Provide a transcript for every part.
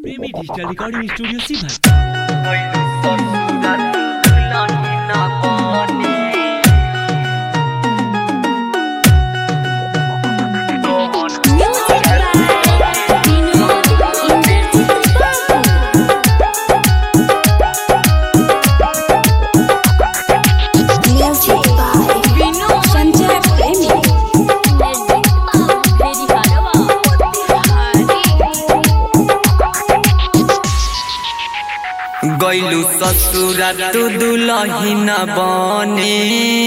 प्रेमी digital recording studio सीभर Music by Vinod Indrajit Babu. Music by Vinod Sanjay Premi. गैलू ससुरा तू दुलहिन बने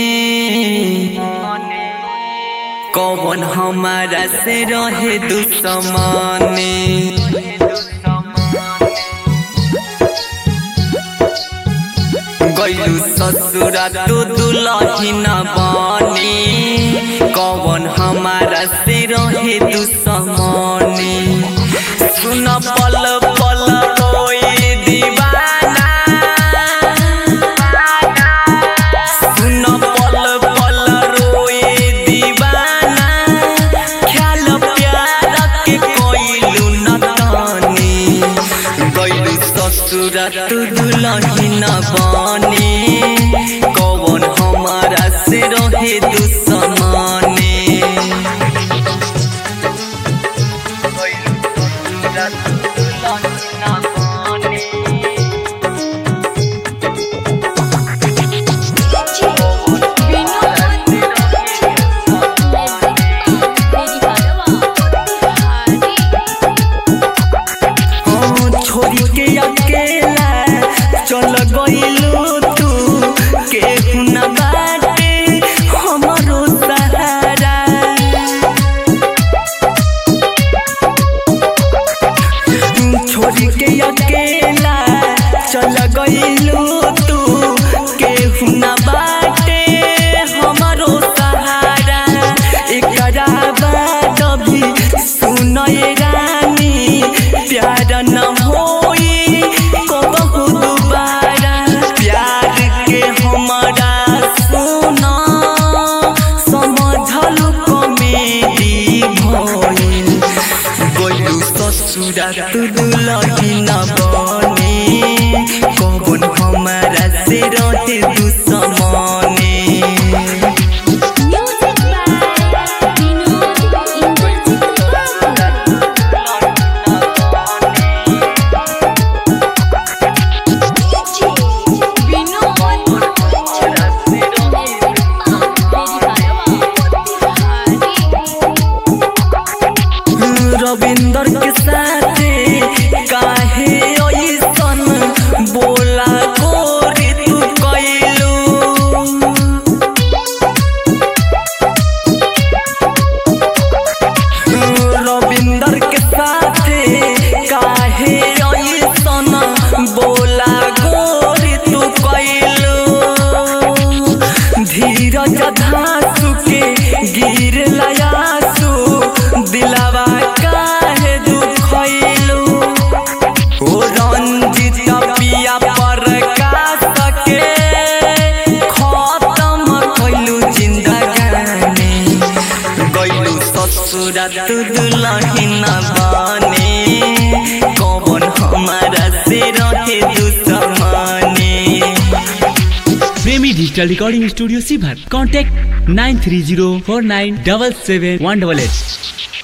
कौन हमारा से रहे दुश्मने गैलू ससुरा तू दुलहिन बने कौन हमारा से रहे दुश्मने सुन पल पल रोई दीवाना सुन पल पल रोई दीवाना ख्याल प्यार के कोइलू न तानी गइलू ससुर तू दुलहिन बने कौन हमारा से रहे दुश्मने हाँ, छोड़ी के अकेला चल गइलू तू केहू न बाटे हमरो सहारा छोड़ी के अकेला चल गइलू तू केहू न बाटे हमरो सहारा एकरा बाद भी सुनय रानी प्यार न होई कबहू दुबारा प्यार के हमरा सुना समझल कमेडी भइल गइलू ससुरा तू दुलहिन बने कौन हमारा से रहे दुश्मने Music by Vinod Indrajit Ravinder के साथे काहे ऐसन बोला गोरी तू कैलू रविंदर के साथे काहे ऐसन बोला गोरी तू कैलू धीरज धासु के गिर लयासु दिलावा काहे दुखैलू ओ रंजित पिया पर के खत्म कैलू जिंदगानी गैलू ससुरा तू दुलहिन बने कौन हमारा से रहे दुश्मने प्रेमी डिजिटल रिकॉर्डिंग स्टूडियो सीभर contact nine three zero four nine double seven one double at